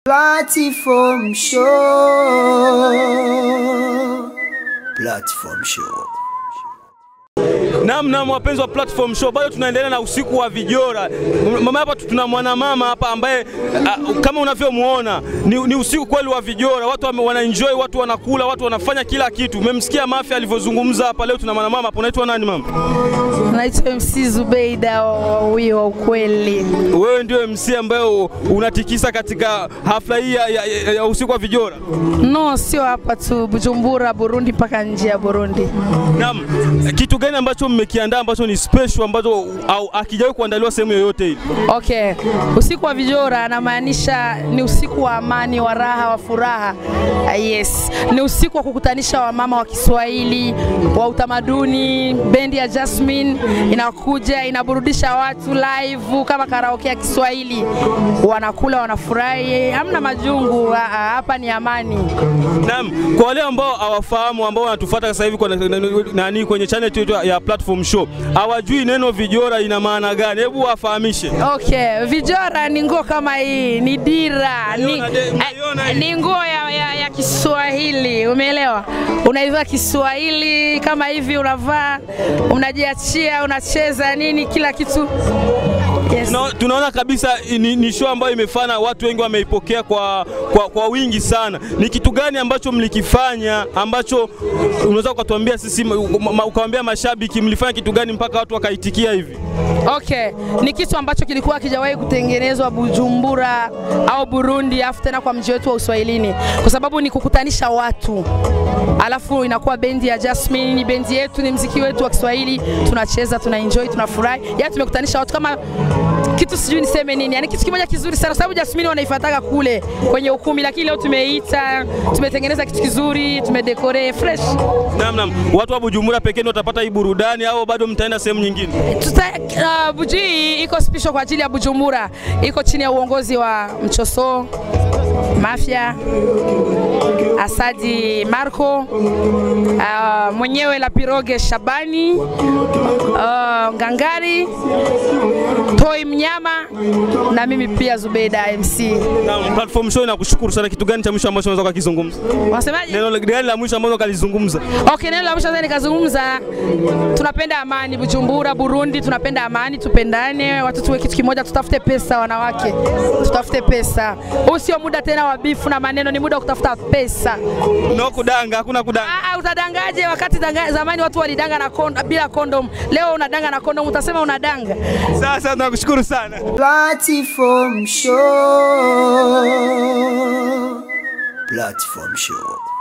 Platform Show. Platform Show. Naam, naam, wapenzi wa Platform Show, bado tunaendelea na usiku wa vijora. Mama hapa tuna mwanamama hapa ambaye a, kama unavyomuona ni, ni usiku kweli wa vijora. Watu wame- wanaenjoy, watu wanakula, watu wanafanya kila kitu. Umemsikia Mafia alivyozungumza hapa leo. Tuna mwanamama hapa, unaitwa nani mama? Naitwa MC Zubeida huyo wa ukweli. Wewe ndio MC ambaye u- unatikisa katika hafla hii ya, ya, ya, ya usiku wa vijora. No, sio hapa tu, Bujumbura, Burundi mpaka nje ya Burundi. Naam, kitu gani ambacho mmekiandaa ambacho ni special ambacho au akijawahi kuandaliwa sehemu yoyote hii? Okay, usiku wa vijora anamaanisha ni usiku wa amani, wa raha, wa furaha. Ah, Yes, ni usiku wa kukutanisha wamama wa Kiswahili, wa utamaduni. Bendi ya Jasmine inakuja inaburudisha watu live kama karaoke ya Kiswahili, wanakula wanafurahi, hamna majungu. Ah, ah, Hapa ni amani. Naam, kwa wale ambao hawafahamu ambao wanatufuata sasa hivi kwa nani kwenye channel yetu ya Platform Show, hawajui neno vijora ina maana gani, hebu wafahamishe. Okay, vijora ni nguo kama hii, ni dira, ni, Naiona de- naiona hii. ni nguo ya, ya, ya Kiswahili, umeelewa? Unaivaa Kiswahili kama hivi, unavaa unajiachia, unacheza nini, kila kitu yes. Tuna- Tunaona kabisa ni, ni show ambayo imefana, watu wengi wameipokea kwa, kwa, kwa wingi sana. Ni kitu gani ambacho mlikifanya ambacho unaweza ukatuambia sisi, ma- ma- ukawaambia mashabiki mlifanya kitu gani mpaka watu wakaitikia hivi? Okay, ni kitu ambacho kilikuwa hakijawahi kutengenezwa Bujumbura au Burundi, afu tena kwa mji wetu wa Uswahilini, kwa sababu ni kukutanisha watu, alafu inakuwa bendi ya Jasmine, ni bendi yetu, ni mziki wetu wa Kiswahili, tunacheza, tuna enjoy, tunafurahi, yaani tumekutanisha watu kama kitu sijui niseme nini, yani kitu kimoja kizuri sana, kwa sababu Jasmine wanaifuataga kule kwenye ukumbi, lakini leo tumeita, tumetengeneza kitu kizuri, tumedekore fresh. Naam, naam. Watu wa Bujumbura pekee ndio watapata hii burudani au bado mtaenda sehemu nyingine? Tuta, uh, Buji hii iko special kwa ajili ya Bujumbura, iko chini ya uongozi wa Mchoso Mafia Asadi Marco uh, mwenyewe la Piroge Shabani uh, Ngangari Toi Mnyama na mimi pia Zubeida MC. Naam, Platform Show inakushukuru sana. Kitu gani cha mwisho ambacho unaweza kukizungumza? Unasemaje? Neno gani la mwisho ambalo kalizungumza? Okay, neno la mwisho sasa nikazungumza, tunapenda amani Bujumbura, Burundi, tunapenda amani, tupendane, watu tuwe kitu kimoja, tutafute pesa, wanawake, tutafute pesa. Huu sio muda tena wa bifu na maneno, ni muda wa kutafuta pesa. No kudanga, hakuna kudanga. Ah, ah, utadangaje wakati danga, zamani watu walidanga na kon, bila kondom, leo unadanga na kondom, utasema unadanga. Sasa tunakushukuru sana. Platform Show. Platform Show.